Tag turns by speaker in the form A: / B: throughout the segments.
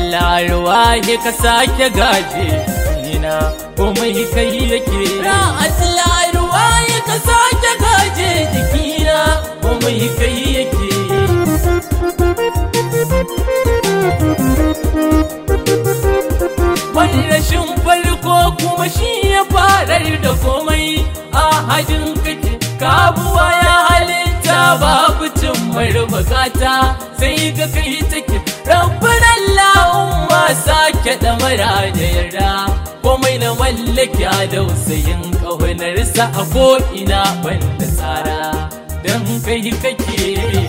A: Allah ruwaye ka sake gaje ina komai kai yake ya Allah ruwaye ka sake gaje jikina komai kai yake wani rashin farko kuma shi ya farar da komai a hajin kake kabuwa ya halitta babu cin bukata sai ga kai take rabbin Allahumma sake da mara da yarda komai na mallaki a dausayin ƙaunarsa a ko'ina banda tsara don kai kake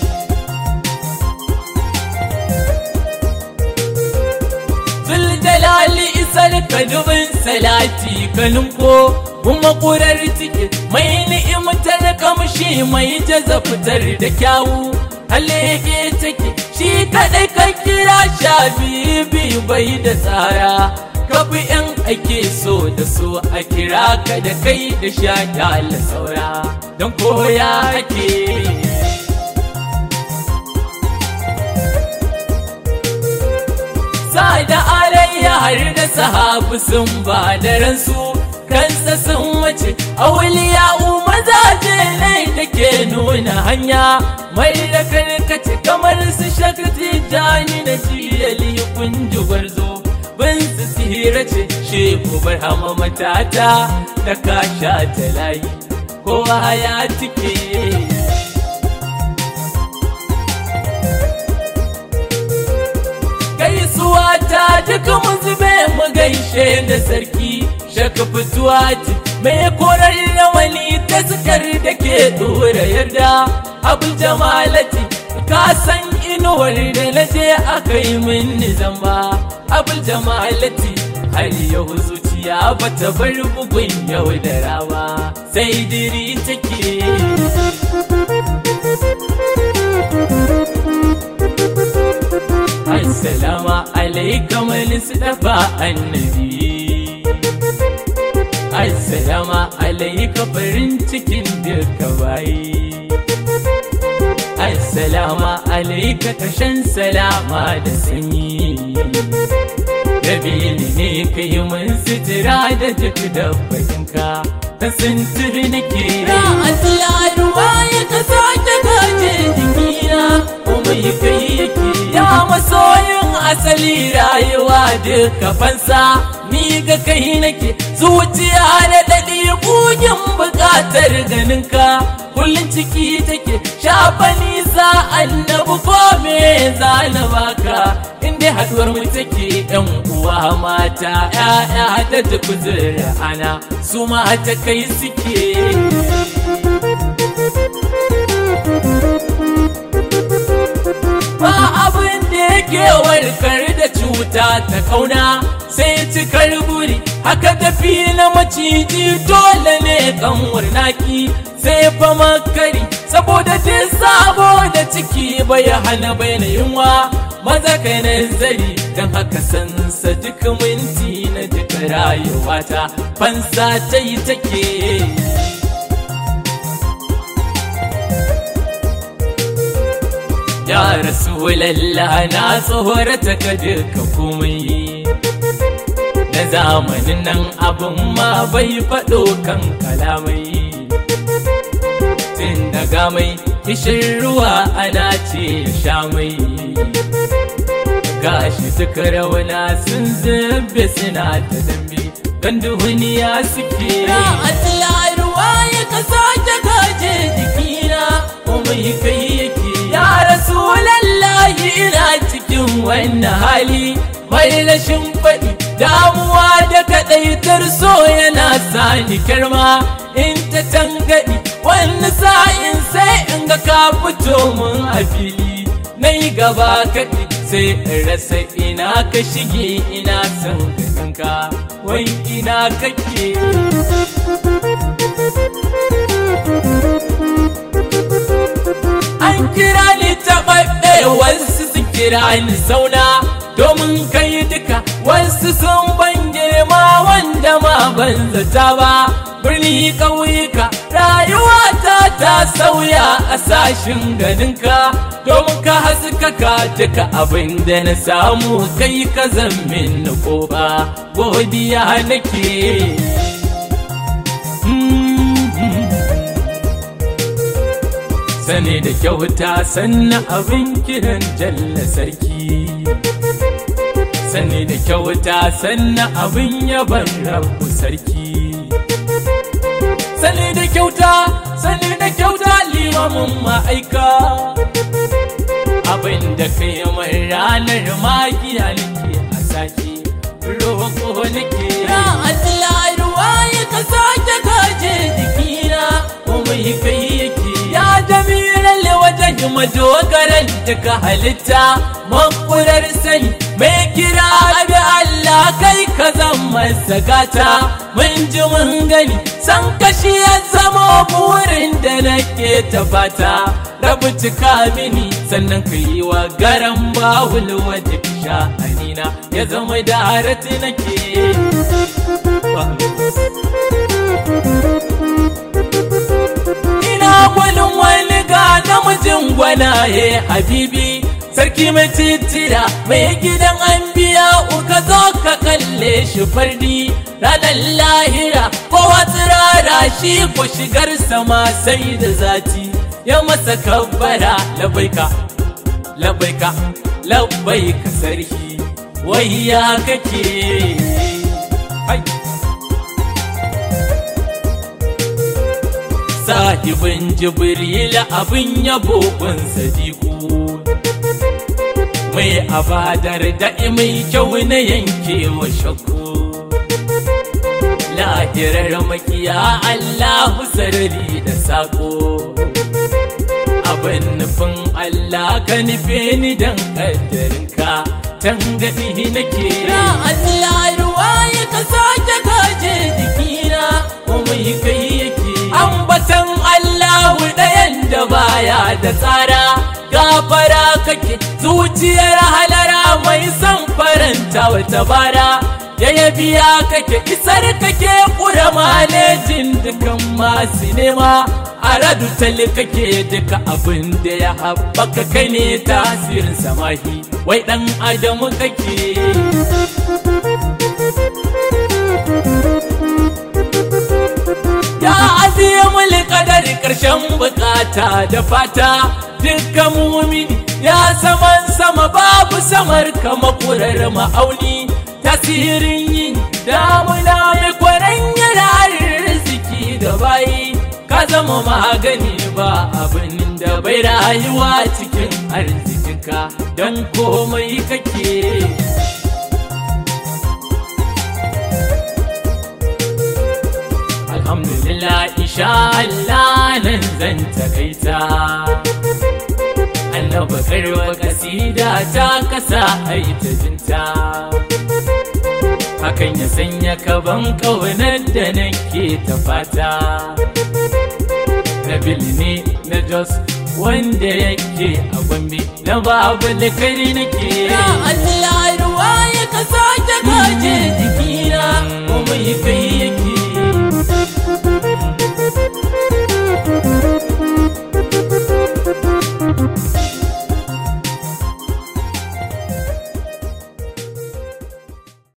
A: Zuljalali isar ka dubin salati kalinko kuma ƙurar ciki mai ni'imtar kamshi mai jaza fitar da kyawu halege take shi kaɗai ka kira sha biyu bai da tsara kafi yan ake so da so a kira ka da kai da sha kyala saura don koya ake da alayya har da sahabu sun ba da ransu kansa sun wace auliya mazaje ne da ke nuna hanya mai da karkace kamar su shakati jani na jiyali kunji gwarzo bin su sihira ce shehu barhama matata da kasha ta layi kowa ya tike gaisuwa ta duka mu zube mu gaishe da sarki shaka fituwa ce mai korar rawani ta sukar da ke dora yarda abin jamalati ka san inuwar da na je aka yi min zamba abin jamalati har yau zuciya bata bar bugun yau da rawa sai diri take Assalamu alaikum dafa annabi Assalamu alaika farin cikin duka bayi Assalamu alaika kashan salama da sanyi Dabili ne ka yi mun sitira da duk dabbatinka Ta sintiri nake Ya Allah ruwa ya ka sake gaje jikina Kuma yi kai yake Ya masoyin asali rayuwa duka fansa Ni ga kai nake zuciya da daɗi bugin buƙatar ganinka Kullum ciki take shafa nisa annabu ko me za na baka Inda haduwar mu take yan uwa mata ‘ya'ya da tafi ana su mata kai suke ba abin da yake warkar da cuta ta kauna sai cikar buri haka tafi na maciji dole ne kanwar naki sai fa makari saboda ta sabo da ciki bai hana bai na yunwa maza kai nazari don haka sansa duk minti na duka rayuwata fansa ta yi take Ya Rasulallah na tsohorata ka duka komai Na zamanin nan abin ma bai faɗo kan kalamai Tun daga mai kishin ruwa ana ce sha mai Gashi duka rauna sun zube suna ta dambe Don duniya suke Ya Allah ruwa ya ka sake gaje jikina Kuma yi kai yake Ya Rasulallahi ina cikin wannan hali mai rashin faɗi damuwa da kaɗaitar so yana sani kirma in ta tangaɗi wani sa'in sai in ga ka fito mun a fili na yi gaba kaɗi sai in rasa ina ka shige ina son ganinka wai ina kake an kira ni taɓaɓɓe wasu su kira ni sauna domin kai duka wasu sun ban girma wanda ma ban zata ba birni ƙauyuka rayuwata ta sauya a sashin ganinka domin ka haskaka duka abin da na samu kai ka zammin na kofa godiya nake sane da kyauta sannan abin kiran jalla sarki sane da kyauta sannan abin yaban rabu sarki sane da kyauta sane da kyauta limamin ma'aika abin da kai mai ranar magiya nake a sake roƙo nake ya Allah ruwa ya ka sake kaje jikina kuma kai yake ya jami'ar wajen madogaran duka halitta makurar sani mai kira abi Allah kai ka zama sagata mun ji mun gani san kashi ya zama burin da nake tafata rabu cika mini sannan ka yi wa garan bawul wadda sha'anina ya zama da harati nake ina gwanin wani ga namijin gwanaye habibi sarki mai titira mai gidan an biya uka zo ka kalle shi fardi ranar lahira kowa tsirara shi ko shigar sama sai da zati ya masa kabbara labaika labaika labaika sarki wai ya kake hai sahibin jibril abin yabo kun sadiku mai abadar da mai kyau na yankewa shakku lahirar makiya allahu sarari da sako abin nufin allah ka nufe ni don kaddarinka tangadi nake ya allah ruwa ya ka sake kaje jikina kuma kai yake ambatan allahu ɗayan da baya da tsara gafara kake zuciyar halara mai son faranta wata bara ya biya kake isar kake kura manejin dukan masu nema a radu tali kake duka abin da ya haɓaka kai ne tasirin samahi wai ɗan adamu kake ya aziye kadari ƙarshen bukata da fata dukkan mumini ya saman sama babu samar kama kurar ma'auni tasirin yin damuna mai kwaran yararin riziki da bayi ka zama magani ba abin da bai rayuwa cikin arzikinka don komai kake alhamdulillah insha Allah nan zan takaita annaba karwa kasida ta kasa haita jinta hakan ya sanya kaban kaunar da nake ta fata Nabil ne na Jos wanda yake a Gombe na babu kari nake
B: Ya Allah ruwa ya ka sake kaje jikina
A: kuma yi kai